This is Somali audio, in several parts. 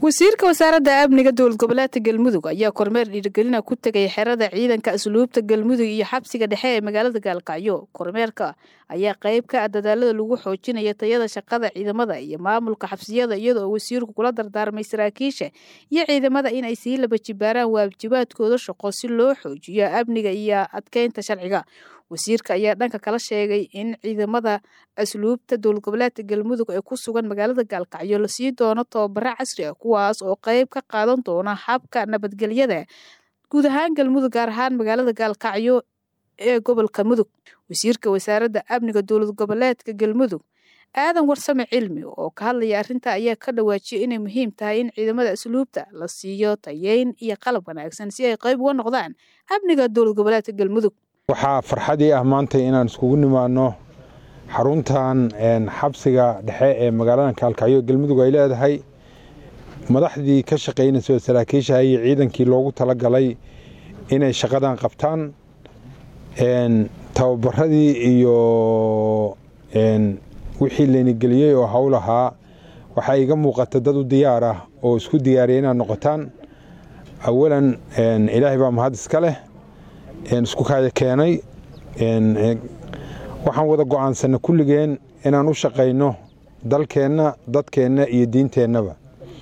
wasiirka wasaaradda amniga dowlad goboleedka galmudug ayaa kormeer dhiirigelina ku tegay xerada ciidanka asluubta galmudug iyo xabsiga dhexe ee magaalada gaalkacyo kormeerka ayaa qayb ka ah dadaalada lagu xoojinaya tayada shaqada ciidamada iyo maamulka xabsiyada iyadoo wasiirku kula dardaarmay saraakiisha iyo ciidamada in ay sii laba jibaaraan waajibaadkooda shaqo si loo xoojiyo amniga iyo adkeynta sharciga wasiirka ayaa dhanka kala sheegay in ciidamada asluubta dowlad goboleedka galmudug ee ku sugan magaalada gaalkacyo lasii doono tababaro casri ah kuwaas oo qayb ka qaadan doona habka nabadgelyada guud ahaan galmudug gaar ahaan magaalada gaalkacyo ee gobolka mudug wasiirka wasaaradda amniga dowlad goboleedka galmudug aadan warsame cilmi oo ka hadlaya arrinta ayaa ka dhawaajiyay inay muhiim tahay in ciidamada asluubta la siiyo tayeyn iyo qalab wanaagsan si ay qayb uga noqdaan amniga dowlad goboleedka galmudug waxaa farxadii ah maanta inaan iskugu nimaadno xaruntan xabsiga dhexe ee magaalada kaalkacyo galmudug ay leedahay madaxdii ka shaqaynaysa saraakiisha iyo ciidankii loogu talagalay inay shaqadan qabtaan tababaradii iyo wixii leynigeliyey oo hawl ahaa waxaa iga muuqata dad u diyaar ah oo isku diyaariya inaad noqotaan awalan ilaahay baa mahad iska leh isku kaaya keenay waxaan wada go'aansanna kulligeen inaan u shaqayno dalkeenna dadkeenna iyo diinteennaba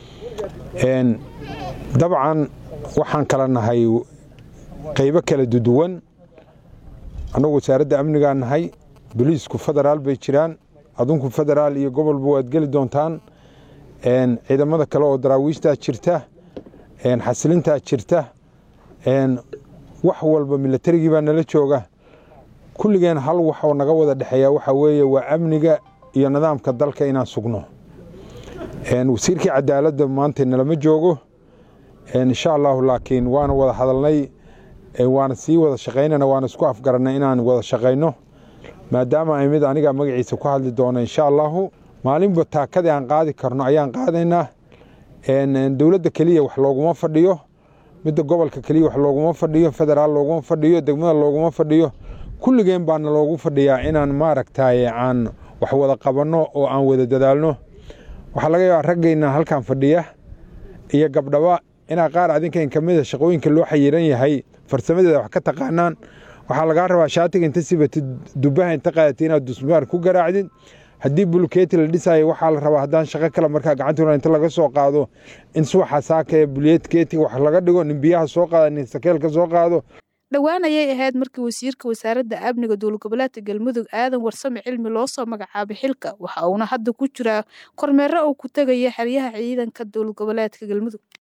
dabcan waxaan kala nahay qaybo kala duduwan annagu wasaaradda amnigaa nahay boliisku federaal bay jiraan adunku federaal iyo gobolba waad geli doontaan ciidamada kale oo daraawiishtaa jirta xasilintaa jirta wax walba milatarigii baa nala jooga kulligeen hal wax oo naga wada dhexeeya waxaa weeye waa amniga iyo nidaamka dalka inaan sugno wasiirkii cadaaladda maanta nalama joogo insha allahu laakiin waana wada hadalnay waana sii wada shaqaynana waana isku afgarannay inaan wada shaqayno maadaama ay mid aniga magaciisa ku hadli doono insha allahu maalinba taakadii aan qaadi karno ayaan qaadaynaa dowladda keliya wax looguma fadhiyo midda gobolka keliya wax looguma fadhiyo federaal looguma fadhiyo degmada looguma fadhiyo kulligeen baana loogu fadhiyaa inaan maaragtay aan wax wada qabanno oo aan wada dadaalno waxaa laga yaabaa raggayna halkan fadhiya iyo gabdhaba inaa qaar adinkan ka mida shaqooyinka loo xayiran yahay farsamadeeda wax ka taqaanaan waxaa lagaa rabaa shaatiga inta sibatid dubaha inta qaadati inaad dusmaar ku garaacdid haddii bulkeeti la dhisayo waxaa la rabaa haddaan shaqo kale markaa gacantuna inta laga soo qaado in subaxa saaka ee bulkeetiga wax laga dhigo nin biyaha soo qaada nin sakeel ka soo qaado dhowaan ayay ahayd markii wasiirka wasaaradda amniga dowlad goboleedka galmudug aadan warsame cilmi loo soo magacaabay xilka waxa uuna hadda ku jiraa kormeero uu ku tegaya xeryaha ciidanka dowlad goboleedka galmudug